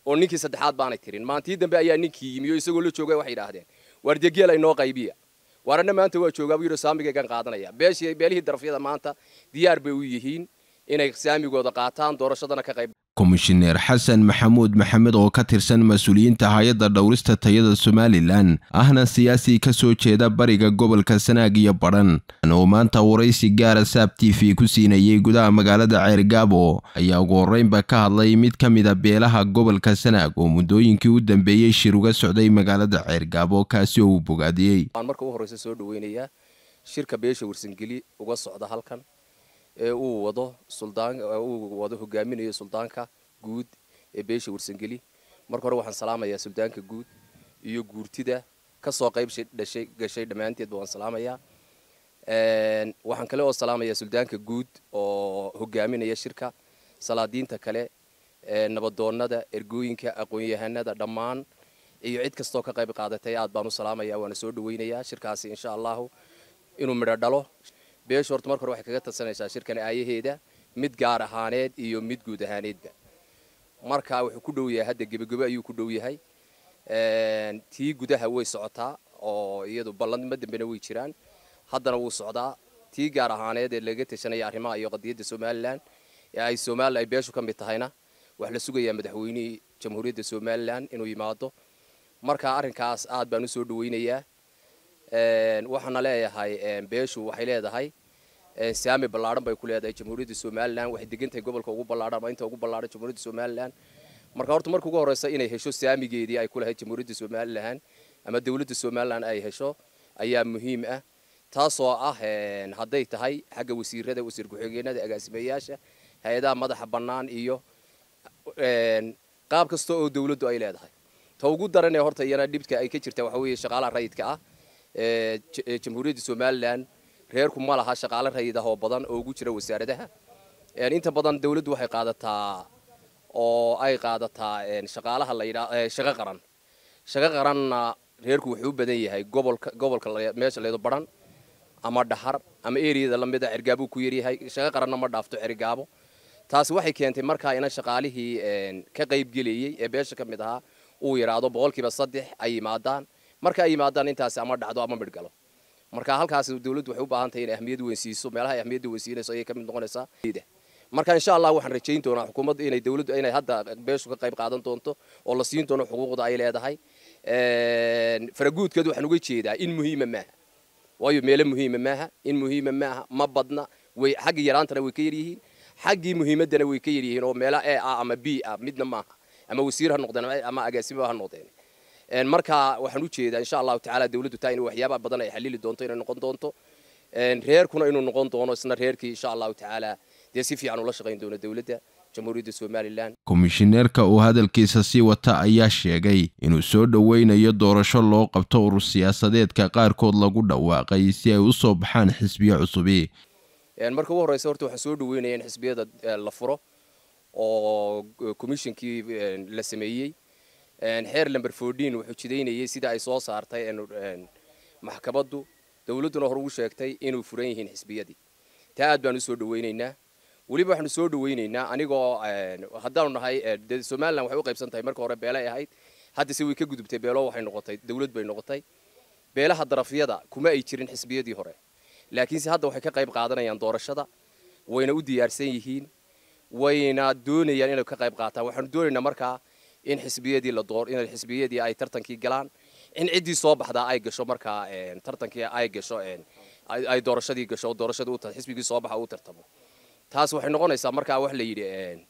oo ninkii saddexaad baanay tirin maantii dambe ayaa ninkii yimi oo isagoo la jooga waxay yidhaahdeen waar degeel aynoo qaybiya waarana maanta waa joogaa buu yidhi saamigaygan qaadanaya beeshii beelihii darafyada maanta diyaar bay u yihiin inay saamigooda qaataan doorashadana ka qayb komishineer xasan maxamuud maxamed oo ka tirsan mas-uuliyiinta hay-adda dhowrista tayada somalilan ahna siyaasi ka soo jeeda bariga gobolka sanaag iyo badhan oo maanta waraysi gaara saab t v ku siinayay gudaha magaalada ceergaabo ayaa ugu horreynba ka hadlay mid ka mida beelaha gobolka sanaag oo muddooyinkii u dambeeyey shir uga socday magaalada ceergaabo kaasi oo uu bogaadiyey waan marka u horreysa soo dhaweynayaa shirka beesha warsangeli uga socda halkan ee uu wado suldaan uu wado hogaaminayo suldaanka guud ee beesha warsangeli marka hore waxaan salaamayaa suldaanka guud iyo guurtida ka soo qayb dhashay gashay dhammaanteedba waan salaamayaa waxaan kale oo salaamayaa suldaanka guud oo hogaaminaya shirka salaadiinta kale nabadoonnada ergooyinka aqoon-yahanada dhammaan iyo cid kastoo ka qayb qaadatay aad baan u salaamaya waana soo dhaweynayaa shirkaasi insha allahu inuu midho dhalo beesha horta marka hore waxay kaga tarsanaysaa shirkan aayaheeda mid gaar ahaaneed iyo mid guud ahaaneedba marka wuxuu ku dhow yahay hadda gebagebo ayuu ku dhow yahay tii gudaha way socotaa oo iyadu ballanma dambena way jiraan haddana wuu socdaa tii gaar ahaaneed ee laga tashanaya arrimaha iyo qadiyadda somalilan ee ay somalilan ay beeshu ka mid tahayna wax la sugayaa madaxweynihii jamhuuriyadda somalilan inuu yimaado marka arrinkaas aad baan u soo dhaweynayaa waxaana leeyahay beeshu waxay leedahay saami ballaadhan bay ku leedahay jamhuuriyadda somalilan waxay degantahay gobolka ugu ballaadhan ama inta ugu ballaadhan jamhuuriyadda somalilan marka horta marka ugu horreysa inay hesho saamigeedii ay ku lahayd jamhuuriyadda somalilan ama dowladda somalilan ay hesho ayaa muhiim ah taasoo ah hadday tahay xagga wasiirada wasiir ku-xigeenada agaasimayaasha hay-adaha madaxa bannaan iyo qaab kasta oo dowladdu ay leedahay ta ugu daran ee horta iyana dhibka ay ka jirta waxa weeye shaqaalaha rayidka ah jamhuuriyadda somalilan reerku ma laha shaqaale rayid ah oo badan oo ugu jira wasaaradaha inta badan dawladdu waxay qaadataa oo ay qaadataa shaqaalaha la yidhaa shaqo qaran shaqo qaranna reerku wuxuu u badan yahay gobolka gobolka meesha leedo baran ama dhahar ama eriyada lamida cergaabuu ku yaryahay shaqo qaranna ma dhaafto cergaabo taasi waxay keentay markaa ina shaqaalihii ka qaybgelayey ee beesha ka mid ahaa uu yidhaahdo boqolkiiba saddex ay yimaadaan marka ay yimaadaan intaasi ama dhacdo ama midhgalo marka halkaas dawladdu waxay u baahan tahay inay ahmiyad weyn siiso meelaha ay ahmiyadda weyn siinayso ayay ka mid noqonaysaa marka insha allah waxaan rajayn doonaa xukuumadda inay dawladdu inay hadda beeshu ka qayb qaadan doonto oo la siin doono xuquuqda ay leedahay faraguudkeedu waxaan uga jeedaa in muhiima maaha waayo meelo muhiima maaha in muhiima maaha ma badna way xaggii yaraantana way ka yaryihiin xaggii muhiimaddana way ka yaryihiin oo meelo e ah ama b ah midna maaha ama wasiir ha noqdeen ama agaasimo ha noqdeen marka waxaan u jeedaa insha allahu tacaala dawladdu taa in waxyaaba badan ay xalili doonto inay noqon doonto reerkuna inuu noqon doono isna reerkii insha allahu tacaala dee si fiican ula shaqayn doono dawladda jamhuuriyadda somalilan komishineerka uu hadalkiisa sii wata ayaa sheegay inuu soo dhoweynayo doorasho loo qabto urur siyaasadeedka qaarkood lagu dhawaaqay si ay u soo baxaan xisbiyo cusubi marka ugu horreysa horta waxaan soo dhaweynaya in xisbiyada la furo oo commishonkii la sameeyey xeer lamber fourteen wuxuu jidaynayay sida ay soo saartay maxkamaddu dawladduna hor ugu sheegtay inuu furan yihiin xisbiyadii taa aad baan u soo dhaweynaynaa weliba waxaanu soo dhaweynaynaa anigoo haddaanu nahay somalilan waxay u qaybsan tahay marka hore beelay ahayd haddase way ka gudubtay beelo waxay noqotay dawlad bay noqotay beelaha darafyada kuma ay jirin xisbiyadii hore laakiinse hadda waxay ka qayb qaadanayaan doorashada wayna u diyaarsan yihiin wayna doonayaan inay ka qayb qaataan waxaanu doonaynaa markaa in xisbiyadii la door in xisbiyadii ay tartankii galaan in ciddii soo baxdaa ay gasho markaa tartankii ay gasho ay doorashadii gasho doorashadii u xisbigii soo baxa uu tartamo taas waxay noqonaysaa markaa wax la yidhi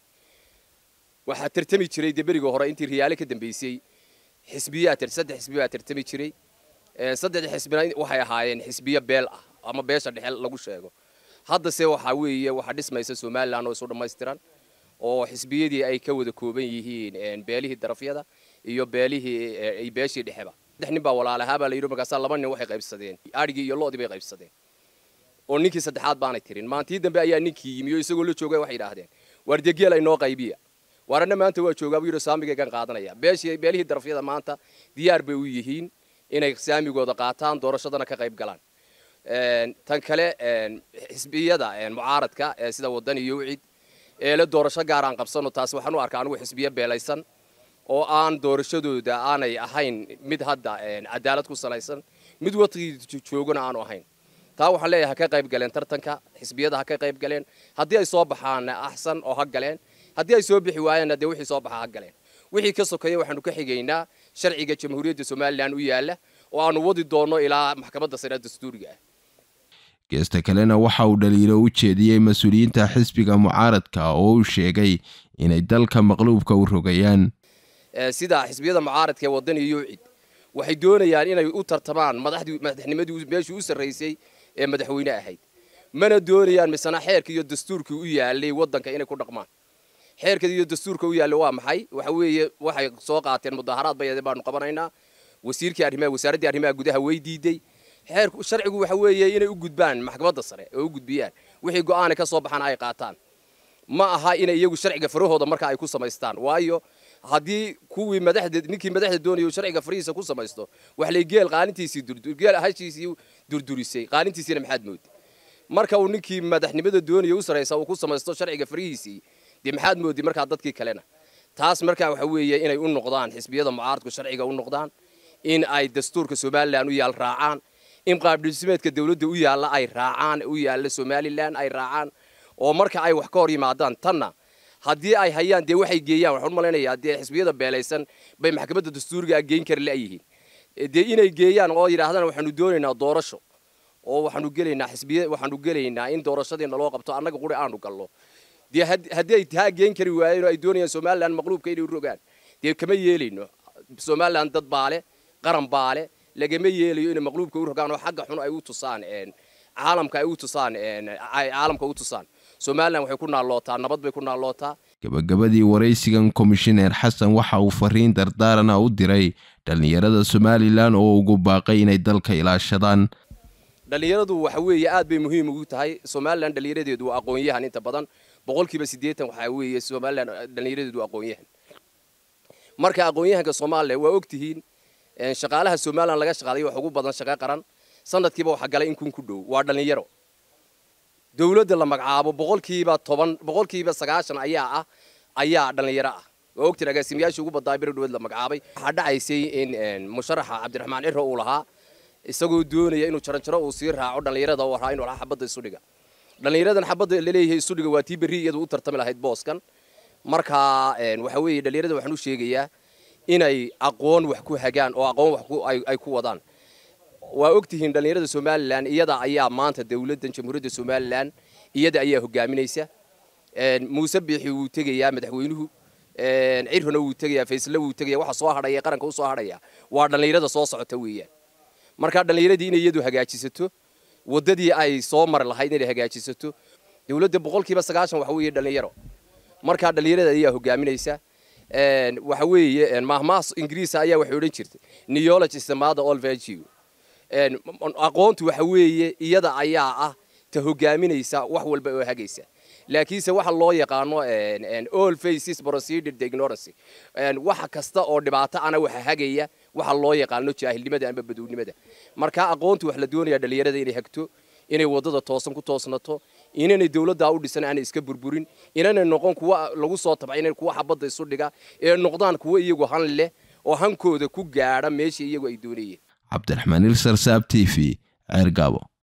waxaa tartami jiray dee berigii hore intii riyaale ka dambeysay xisbiyaa saddex xisbi baa tartami jiray saddex xisbina waxay ahaayeen xisbiyo beel ah ama beesha dhexe lagu sheego haddase waxaa weeye waxaa dhismaysa somalilan oo isu dhammaystiran oo xisbiyadii ay ka wada kooban yihiin beelihii darafyada iyo beelihii beeshii dhexeba saddex nin baa walaalahaabaa la yidhi markaasaa laba nin waxay qaybsadeen adhigii iyo lo'dii bay qaybsadeen oo ninkii saddexaad baanay tirin maantii dambe ayaa ninkii yimi oo isagoo la jooga waxay yidhaahdeen waar degeel aynoo qaybiya waarana maanta waa joogaa buu yidhi saamigaygan qaadanaya beeshii beelihii darafyada maanta diyaar bay u yihiin inay saamigooda qaataan doorashadana ka qayb galaan tan kale xisbiyada mucaaradka sida wadan iyo wicid eele doorasho gaaraan qabsano taas waxaan u arkaa anigu xisbiyo beelaysan oo aan doorashadooda aanay ahayn mid hadda cadaalad ku salaysan mid waqtigii joogana aanu ahayn taa waxaan leeyahay ha ka qayb galeen tartanka xisbiyada ha ka qayb galeen haddii ay soo baxaanna axsan oo ha galeen haddii ay soo bixi waayeenna dee wixii soo baxa ha galeen wixii ka sokeeya waxaanu ka xigaynaa sharciga jamhuuriyadda somalilan u yaalla oo aanu wadi doonno ilaa maxkamadda sare dastuuriga ah geesta kalena waxa uu dhaliilo u jeediyey mas-uuliyiinta xisbiga mucaaradka oo uu sheegay inay dalka maqluubka u rogayaan sida xisbiyada mucaaradka ee waddan iyo cid waxay doonayaan inay u tartamaan madaxnimadii meeshii u sarraysay ee madaxweyne ahayd mana doonayaan misena xeerka iyo dastuurkii u yaalay waddanka inay ku dhaqmaan xeerka iyo dastuurka u yaallay waa maxay waxa weeye waxay soo qaateen mudaharaad bayade baanu qabanaynaa wasiirkii arrimaha wasaaraddii arrimaha gudaha way diiday xeerku sharcigu waxa weeye inay u gudbaan maxkamadda sare oo u gudbiyaan wixii go'aana ka soo baxana ay qaataan ma aha inay iyagu sharciga farahooda marka ay ku samaystaan waayo haddii kuwii madaxda ninkii madaxda doonaya sharciga farihiisa ku samaysto wax lay geel qaalintiisii geel hashiisii durdurisay qaalintiisiina maxaad moodi marka uu ninkii madaxnimada doonaya u saraysa uu ku samaysto sharciga farihiisii dee maxaad moodi markaa dadkii kalena taas markaa waxa weeye inay u noqdaan xisbiyada mucaaradku sharciga u noqdaan in ay dastuurka somalilan u yaal raacaan in qaabdhismeedka dawladda u yaalla ay raacaan u yaalla somalilan ay raacaan oo marka ay wax ka hor yimaadaan tanna haddii ay hayaan dee waxay geeyaan waxaan u malaynayaa dee xisbiyada beelaysan bay maxkamadda dastuuriga geyn kari la'yihiin dee inay geeyaan oo yidhaahdaan waxaanu doonaynaa doorasho oo waxaanu gelaynaa xisbiya waxaanu gelaynaa in doorashadiina loo qabto annaga quri aanu gallo dee haddii ay taa geen kari waayeen oo ay doonayaan somalilan maqluubka inay u rogaan dee kama yeelayno somalilan dad baale qaran baale lagama yeelayo inay maqluubka u rogaan oo xagga xun ay u tusaan caalamka ay u tusaan caalamka u tusaan somalilan waxay ku naallootaa nabad bay ku naallootaa gabagabadii waraysigan komishineer xasan waxa uu fariin dardaarana u diray dhallinyarada somalilan oo ugu baaqay inay dalka ilaashadaan dhallinyaradu waxa weeye aad bay muhiim ugu tahay somalilan dhallinyaradeedu waa aqoon-yahan inta badan boqolkiiba siddeetan waxaa weeye somalilan dhallinyaradeedu aqoon-yahan marka aqoon-yahanka soomaaliya waa ogtihiin shaqaalaha somalilan laga shaqaalayo wax ugu badan shaqo qaran sanadkiiba waxa galay in kun ku dhow waa dhallinyaro dawladda la magacaabo boqolkiiba toban boqolkiiba sagaashan ayaa ah ayaa dhallinyaro ah waa ogtiin agaasimayaashii ugu badnaa beri dhaweed la magacaabay waxaa dhacaysay in musharaxa cabdiraxmaan ciro uu lahaa isagoo doonaya inuu jaranjaro uu sii raaco dhallinyarada u ahaa inuu lahaa xabadda isudhiga dhallinyaradan xabadda laleeyahay isudhiga waa tii berri iyadu u tartami lahayd booskan marka waxa weeye dhallinyarada waxaan u sheegayaa inay aqoon wax ku hagaan oo aqoon wax ay ku wadaan waa ogtihiin dhallinyarada somalilan iyada ayaa maanta dawladdan jamhuuriyadda somalilan iyada ayaa hogaaminaysa muuse biixi wuu tegayaa madaxweynuhu cirhona wuu tegayaa faysle wuu tegaya waxa soo hadhaya qaranka u soo hadhaya waa dhallinyarada soo socota weeyaan markaa dhallinyaradii inay iyadu hagaajisato waddadii ay soo mari lahayd inay hagaajisato dawladda boqolkiiba sagaashan waxa weeye dhallinyaro markaa dhallinyarada ayaa hogaaminaysa waxa weeye mahmaas ingiriisa ayaa waxay odhan jirtay neology is the mother of virtue aqoontu waxa weeye iyada ayaa ah ta hogaaminaysa wax walba oo hagaysa laakiinse waxa loo yaqaano all faces proceeded the ignorance waxa kasta oo dhibaato ana waxa hagaya waxa loo yaqaano jaahilnimada ama badownimada marka aqoontu wax la doonayaa dhallinyarada inay hagto inay wadada toosan ku toosnato inanay dawladdaa u dhisan aanay iska burburin inanay noqon kuwa lagu soo tabcin kuwa xabadda isu dhiga ee noqdaan kuwa iyagu han leh oo hankooda ku gaadha meeshii iyagu ay doonayeen cabdiraxmaan ilsar saab t v ceergaabo